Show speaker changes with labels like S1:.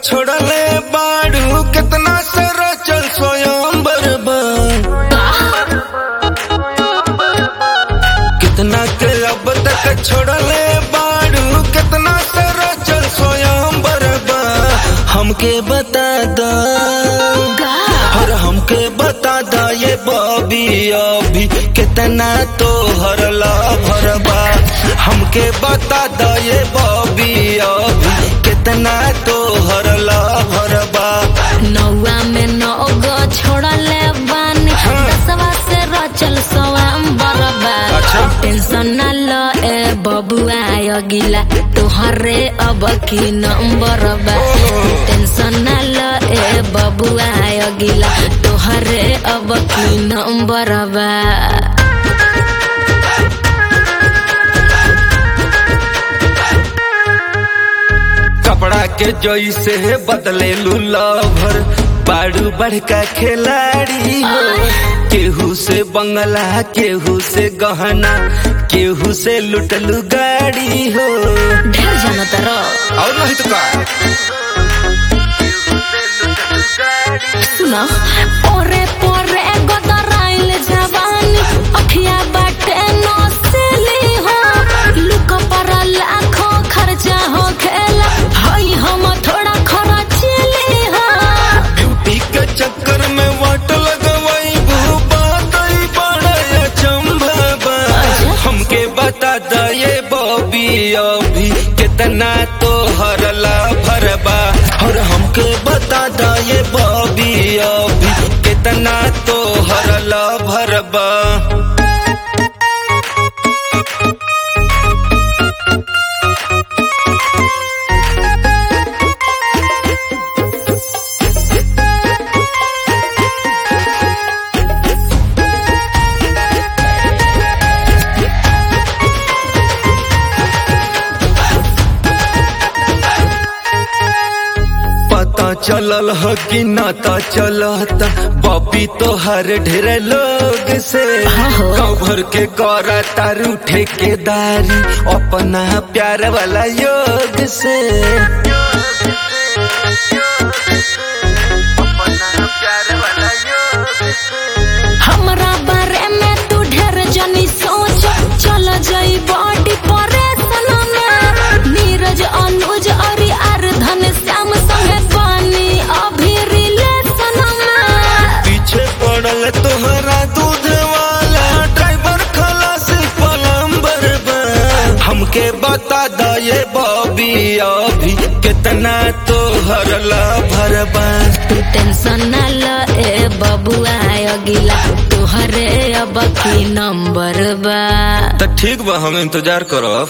S1: छोड़ले बाड़ू कितना सारा चल स्वयं बर्बाद कितना के अब तक छोड़ले बाड़ू कितना सारा चल स्वयं बर्बाद हमके बता दा और हमके बता दा ये बॉबी अभी कितना तो हरला भरबा हमके बता दा ये बॉबी अभी कितना तो हरला भरबा
S2: नौवा में नौ गो छोड़ले बानी दसवा से रचल सवाम बरबा
S1: अच्छा।
S2: टेंशन न ल ए बबुआ अगिला तोहरे अब की नंबर बा टेंशन न ल ए बबुआ अगिला तोहरे अब की नंबर बा
S1: कपड़ा के जैसे बदले लूलभर बाड़ू बड़का खिलाड़ी हो केहू से बंगला केहू से गहना केहू से लुटलू गाड़ी हो
S2: ढेर जाना तारो
S1: और नहीं तो का
S2: सुना ओरे पोरे गोदराइल जवानी अखिया बाटे नसली हो लुक पर लाखों खर्चा हो खेला हई हम थोड़ा खर्चली हो
S1: ब्यूटी के चक्कर में वाट लगवाई भूपा तई बड़ा चंबा हमके बता दा ये बॉबी अभी कितना तो हरला भरबा और हमके बता दा ये बॉबी अभी कितना तो हरला भरबा पता चलल ह कि नाता चलता बॉबी तो हर ढेर लोग से
S2: आहो।
S1: गाँव भर के करा तारू ठेकेदारी अपना प्यार वाला योग से
S2: हमरा बारे में तू ढेर जनी सोच चल जाई बॉडी परेशान में नीरज अनुज और आर धन श्याम संगे पानी अभी रिलेशन में
S1: पीछे पड़ल तोहरा दूध वाला ड्राइवर खलास पलम्बर बा। हमके बता द ये बॉबी अभी कितना तो हरला भरबा
S2: तू टेंशन न ल ए बबुआ अगिला तोहरे अब की नंबर बा
S1: तो ठीक बा हम इंतजार करब